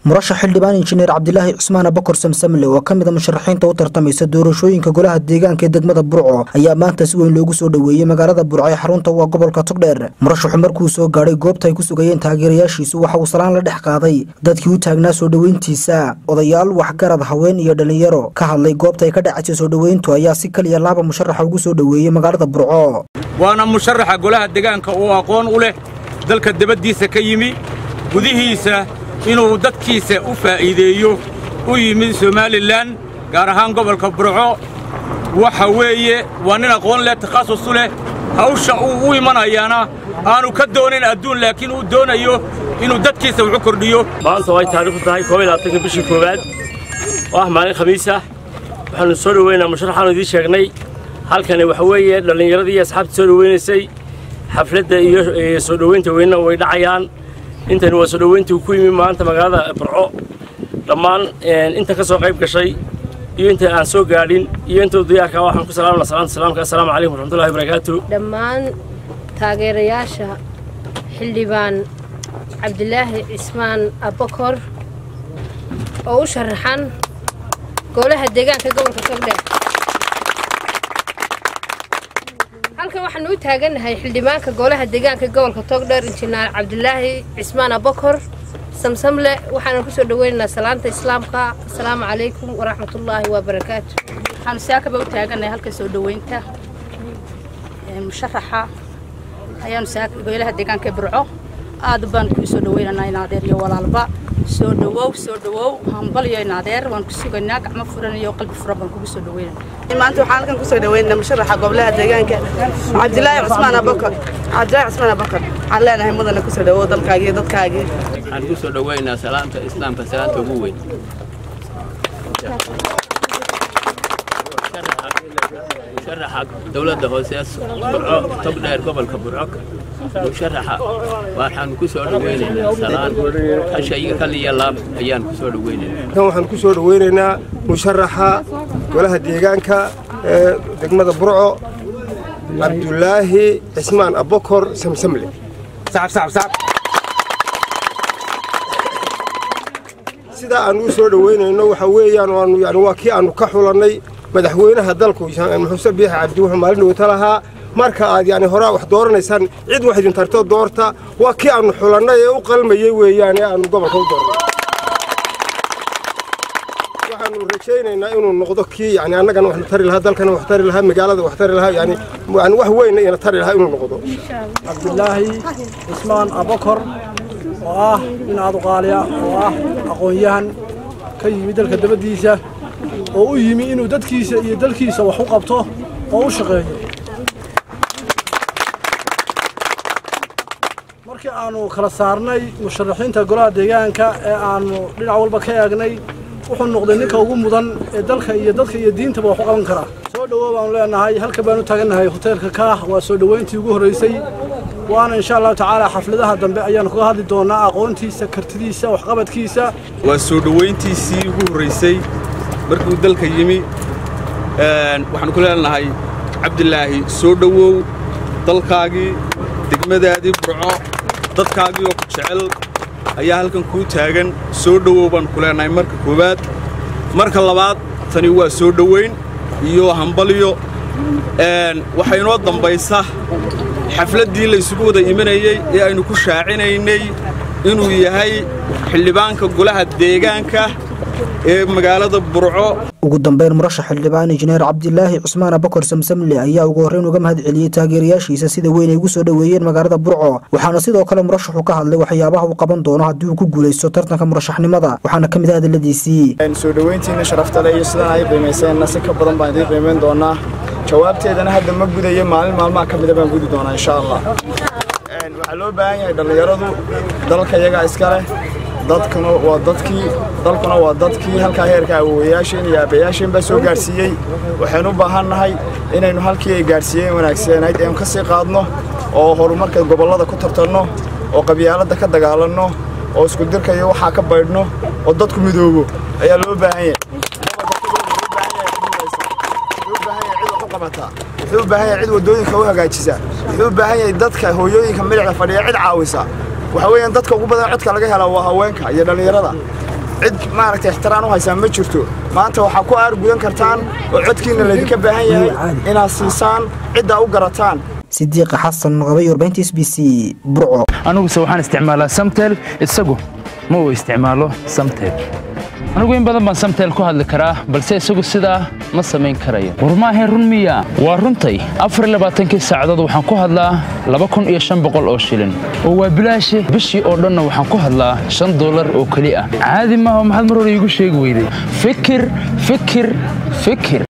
murashax xildhibaan injineer cabdilaahi cusmaan abakor samsamle oo ka mid a musharaxiinta u tartamaysa doorashooyinka golaha deegaanka ee degmada burco ayaa maanta si weyn loogu soo dhoweeyey magaalada burco ee xarunta waa gobolka togdheer murashaxu markuu soo gaadhay goobta ay ku sugayeen taageerayaashiisu waxa uu salaan la dhex qaaday dadkii u taagnaa soo dhoweyntiisa odayaal waxgarad haween iyo dhallinyaro ka hadlay goobta ay ka dhacaysay soo dhoweyntu ayaa si kaliya laaba musharaxa ugu soo dhoweeyey magaalada burco waana musharaxa golaha deegaanka uu aqoon u leh dalka debaddiisa ka yimi gudihiisa inuu dadkiisa u faa'iideeyo u yimid somalilan gaar ahaan gobolka burco waxa weeye waa nin aqoon leh takhasus u leh hawsha uu u imanayaana aanu ka doonayn adduun laakiin uu doonayo inuu dadkiisa wuxu kordhiyo maanta way taariikhdu tahay koob iyo labaatanka bishii koowaad oo ah maalin khamiis ah waxaanu soo dhoweynaa musharaxaanu idiin sheegnay halkani waxa weeye dhallinyaradii iyo asxaabtii soo dhoweynaysay xafladda iyo soo dhoweynta weynna way dhacayaan intani waa soo dhoweyntii ku yimi maanta magaalada burco dhammaan inta ka soo qayb gashay iyo inta aan soo gaadhin iyo inta diyaarka waxaan ku salaamna salaanta salaamka assalaamu calaykum waraxmatullahi wabarakaatu dhammaan taageerayaasha xildhibaan cabdilaahi cismaan abakor oo u sharaxan golaha deegaanka gobolka togdheer halkan waxaanu u taagannahay xildhibaanka golaha deegaanka gobolka togdheer injineer cabdilaahi cismaan abakor samsamle waxaana kusoo dhaweynaynaa salaanta islaamka asalaamu calaykum waraxmatullaahi wabarakaatu waxaanu saakaba u taagannahay halka soo dhoweynta musharaxa ayaanu golaha deegaanka burco aad baan kuu soo dhaweynaynaa inaadeer iyo walaalba soo dhawow soo dhawow hambal iyo inaadeer waan ku sugaynaa gacmo furan iyo qalbi furan baan kugu soo dhaweynaa maanta waxaan halkan kusoo dhaweynaa musharaxa gobolaha deegaanka cabdilaahi cusmaan abakar cabdilaahi cusmaan abakar waxaan leenahay mudana kusoo dhawow dalkaagii iyo dadkaagii waxaan ku soo dhaweynaa salaanta islaamka salaanta ugu weyn musharaxa dowladda hoose burco togdheer gobolka burco musharaxa waxaanu ku soo dhaweynaynaa salaan hasha iyo kal iyo laab ayaan ku soo dhaweynaynaa kan waxaan ku soo dhaweynaynaa musharaxa golaha deegaanka ee degmada burco cabdulaahi cismaan abokor samsamle sidaa aan u soo dhoweynayno waxa weeyaan waanu yani waa kii aanu ka xulannay madaxweynaha dalku muxuuse biixi cabdi wuxuu maalin dhowta lahaa marka aad yani horaa wax dooranaysaan cid wax idin tarto doorta waa kii aanu xulannay ee u qalmayey weeyaan ee aanu gobolka u doornay waxaanu rajaynaynaa inuu noqdo kii yani annagana waxna tari lahaa dalkana wax tari lahaa magaalada wax tari lahaa yani yani wax weynna ina tari lahaa inuu noqdo cabdilaahi cismaan abakor oo ah nin aduqaaliya oo ah aqoon-yahan ka yimi dalka dabaddiisa oo u yimi inuu dadkiisa iyo dalkiisa wax u qabto oo u shaqeeyo markii aannu kala saarnay musharaxiinta golaha deegaanka ee aannu dhinac walba ka eegnay wuxuu noqday ninka ugu mudan ee dalka iyo dadka iyo diintaba wax u qaban karaa soo dhowow baanu leenahay halka baanu taagannahay hoteelka kaah waa soo dhoweyntii ugu horraysay waana insha allahu tacaala xafladaha dambe ayaanu kaga hadli doonaa aqoontiisa kartidiisa waxqabadkiisa waa soo dhoweyntiisii ugu horraysay markuu dalka yimi waxaanu ku leenahay cabdilaahi soo dhowow dalkaagii degmadaadii burco dadkaagii oo ku jecel ayaa halkan kuu taagan soo dhowow baanu ku leenahay marka koowaad marka labaad tani waa soo dhoweyn iyo hambalyo waxaa inoo dambaysa xafladdii laysugu wada imanayey ee aynu ku shaacinaynay inuu yahay xildhibaanka golaha deegaanka ee magaalada burco ugu dambeyn murashax xildhibaan injineer cabdilaahi cusmaan abakor samsamle ayaa ugu horreyn uga mahad celiyey taageerayaashiisa sida weyn ay ugu soo dhoweeyeen magaalada burco waxaana sidoo kale murashaxu ka hadlay waxyaabaha uu qaban doono haddii uu ku guulaysto tartanka murashaxnimada waxaana ka mid ah hadalladiisii soo dhoweyntiina sharaftale iyo sidaan ay qiimayseenna si ka badan baan idiin qiimayn doonaa jawaabteedana hadda ma gudayo maalin maalmaha ka mida baan gudi doonaa insha allah waxaa loo baahan yahay dhallinyaradu dalka iyagaa iska leh dadkuna waa dadkii dalkuna waa dadkii halkaa heerka awowayaasheen iyo aabbayaasheen baa soo gaadhsiiyey waxaynu u baahannahay inaynu halkii ay gaadhsiiyeen wanaagsanayd aynu ka sii qaadno oo horumarka gobollada ku tartanno oo qabyaaladda ka dagaalanno oo iskudirka iyo waxaa ka baydhno oo dadku midoobo ayaa loo baahan yahay wuxuu u baahan yahay cid waddooyinka u hagaajisa wuxuu u baahan yahay dadka hooyooyinka milicda fadhiya cid caawisa waxa weeyaan dadka ugu badan codka laga helaa waa haweenka iyo dhallinyarada cid maaragtay ixtiraan u haysaan ma jirto maanta waxaa ku aargudan kartaan oo codkiinna laydinka baahan yahay inaad siisaan ciddaa u garataan sidiiqa xasan qabay warbaahinta s b c burco aniguse waxaan isticmaalaa samtel isagu ma uu isticmaalo samtel anigu in badan baan samtel ku hadli karaa balse isagu sidaa ma samayn karayo war maahayn run miya waa runtay afar labaatankii saacadood waxaan ku hadlaa laba kun iyo shan boqol oo shilin oo waa bilaashi bishii oo dhanna waxaan ku hadlaa shan dollar oo keli ah caadi maaha maxaad mar hore iigu sheegi weyday fikir fikir fikir